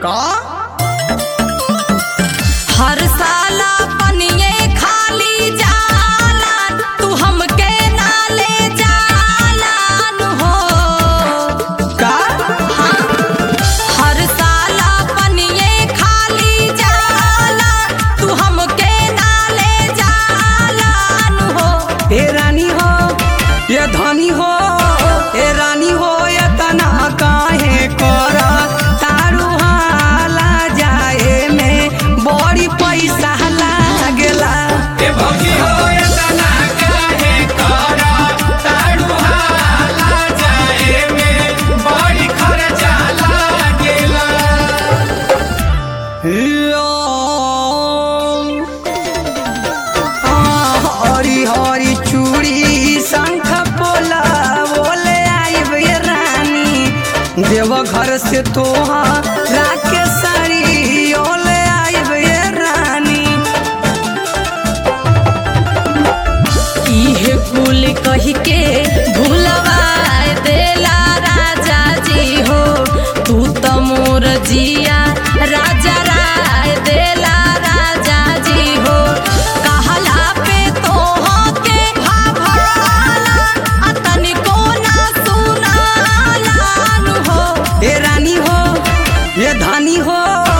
का हर साला पनिये खाली जाला तू हमके ना ले जालान हो का हर साला पनिये खाली जाला तू हमके ना ले जालान हो ए रानी हो ये धनी हो ए रानी हो ये तना काहे करा तारू हाला जाए में बड़ी पैसा लागेला ए भौजी हो ये तना काहे करा ताड़ू हाला जाए में बड़ी खर्चा लागेला यो। आ, हरी हरी चूड़ी शंख पोला बोले आइब ये रानी देव घर से तोहा राके साड़ी ओले आइब ये रानी इहे कुल कही के भूलवा देला राजा जी हो तू तो मोर जिया राजा राय देला राजा जी हो कहला पे तो के भाभाला आ तनिको ना सुनालान हो ए रानी हो ये धानी हो